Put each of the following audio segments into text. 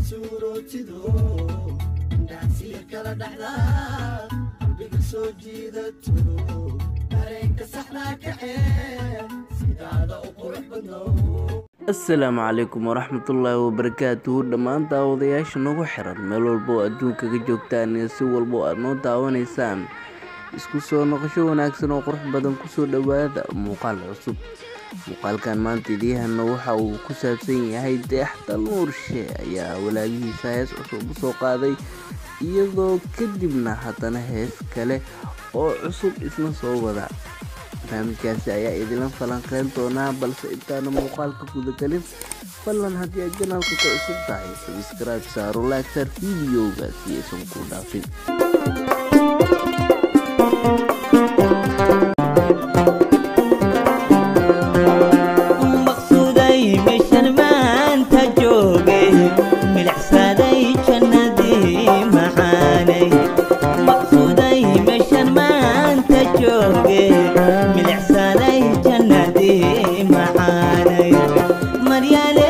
suurootido indhaasiya kala dhaxdaa qalbiga soo jiidato dareenka saxnaa kacee sidaada u qurux badnow asalaamu calaykum waraxmatullaahi wabarakaatuhu dhammaan daawadayaasha nagu xiran meel walba oo adduunka ka joogtaan iyo si walba oo aad noo daawanaysaan isku soo noqosho wanaagsan oo qurux badan kusoo dhowaada muuqaal cusub muuqaalkan maanta idiyahanna waxa uu ku saabsan yahay deexda nuurshe ayaa walaagihiisa hees cusub u soo qaaday iyadoo kadibna haddana hees kale oo cusub isna soo wada barnaamijkaasi ayaa idinla falanqeyn doonaa balse intaana muuqaalka gudagelin fadlan haddii aad janaalka ka cusub tahay sabscribe saaro laagsaar videoga si aysan ku dhaafin maqsuuday meeshan maanta jooge milicsaday jannadii macaanay maqsuuday meeshan maanta jooge milicsaday jannadii macaanay maryaale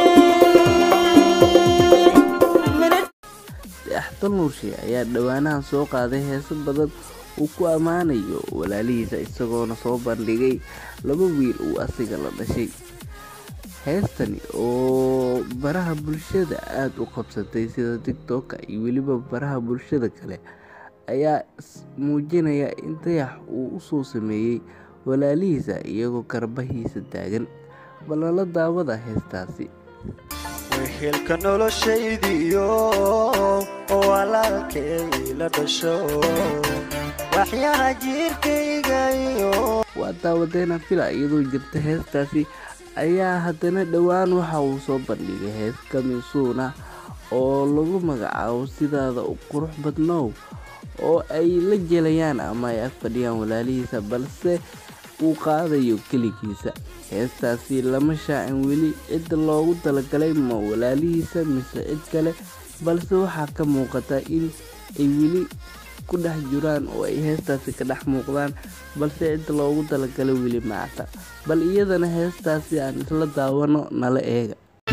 deexda nuurshe ayaa dhowaanahan soo qaaday heeso badan uu ku ammaanayo walaalihiisa isagoona soo bandhigay laba wiil uu asiga la dhashay heestani oo baraha bulshada aada u qabsatay sida tigtoka iyo weliba baraha bulshada kale ayaa muujinaya in dayax uu usoo sameeyey walaalihiisa iyagoo garbahiisa taagan balala daawada heestaasi wehelka noloshaydiyo oo walaalkay la dhasho waxyaha jiirkaygayo waa daawadeena fila iyadoo jirta heestaasi ayaa haddana dhowaan waxa uu soo bandhigay hees kamisuuna oo lagu magacaabo sidaada u qurux badnow oo ay la jelayaan ama ay ag fadhiyaan walaalihiisa balse uu qaadayo keligiisa heestaasi lama shaacin weli cidda loogu talagalay ma walaalihiisa mise cid kale balse waxaa ka muuqata in ay weli ku dhex jiraan oo ay heestaasi ka dhex muuqdaan balse cidda loogu talagalay weli macta bal iyadana heestaasi aan isla daawano nala eega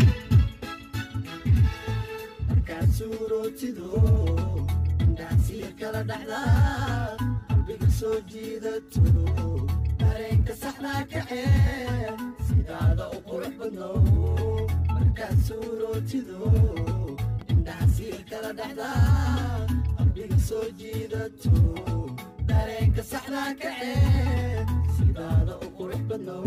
markaad suurootido indhaasiya kala dhaxdaa qalbiga soo jiidato dareenka saxnaa kacee sidaada u qurux badnow markaad suurootido indhaasiya kala dhaxdaa qalbiga soo jiidato dareenka saxnaa kacee sidaada u qurux badnow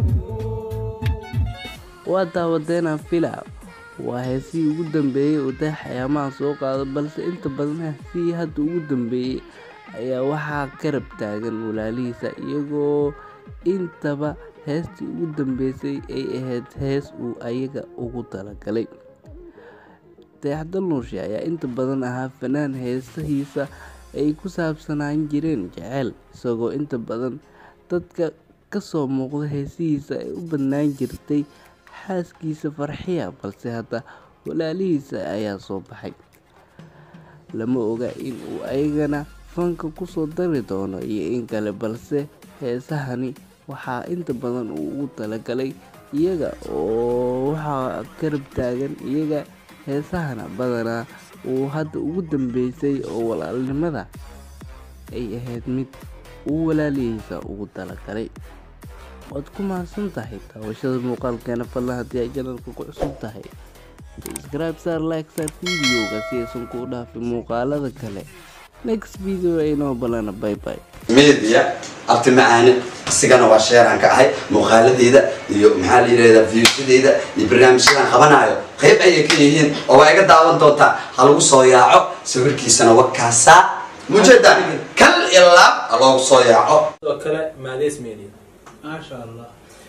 waa daawadeena fila waa heesihii ugu dambeeyey uu dayax ayaamaha soo qaado balse inta badan heesihii hadda ugu dambeeyey ayaa waxaa karab taagan walaalihiisa iyagoo intaba heestii ugu dambeysay ay ahayd hees uu ayaga ugu talagalay dayaxda nuurshe ayaa inta badan ahaa fanaan heesahiisa ay ku saabsanaan jireen jeceyl isagoo inta badan dadka kasoo muuqda heesihiisa ay u badnaan jirtay xaaskiisa farxiya balse hadda walaalihiisa ayaa soo baxay lama oga in uu ayagana fanka kusoo dari doono iyo in kale balse heesahani waxaa inta badan uu ugu talagalay iyaga oo waxaa karab taagan iyaga heesahana badanaa uu hadda ugu dambeysay oo walaalnimada ay ahayd mid uu walaalihiisa ugu talagalay waad ku mahadsan tahay daawashada muuqaalkeena fadlan haddii ay janalka ku cusub tahay subscribe saar like saar videoga si aysan kuu dhaafin muuqaalada kale next video aynoo balana bye bye media abti macaane isigana waa sheeraan ka ahay muuqaaladeeda iyo maxaa la yidhahdaa viewsadeyda iyo barnaamijyadan qabanayo qayb ayay ka yihiin oo waa iga daawan doontaa ha lagu soo yaaco sawirkiisana wakaasaa mujeeda kal iyo laab ha loogu soo yaaco sidoo kale maadays media maasha allah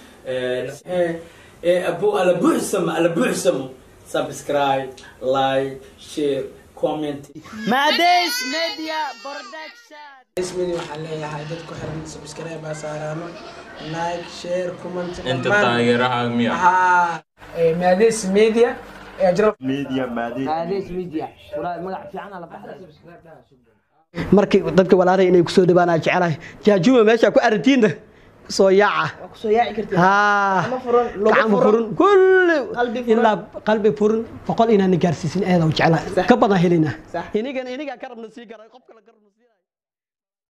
ee abu ala buuxsamo ala buuxsamo subscribe like share comment Mades Media Production ismidi waxaan leeyahay dad ku xiran subscribe baa saaraano like share comment inta taageeraha miya haa maades media ee jiro markii dadka walaalay inay kusoo dhawaanaa jecelahay jaajuma meesha ku aragtiinna soo yaaca waa kusoo yaaci kartid haa gacmo furan lugo gacmo furan furan kulli qalbi furan. ilaa qalbi furan boqol inaan gaarsiisin aada u jeclaa Sax. ka badan helina Sax. inigan inigaa ka rabna sii garay qof kale ka rabna sii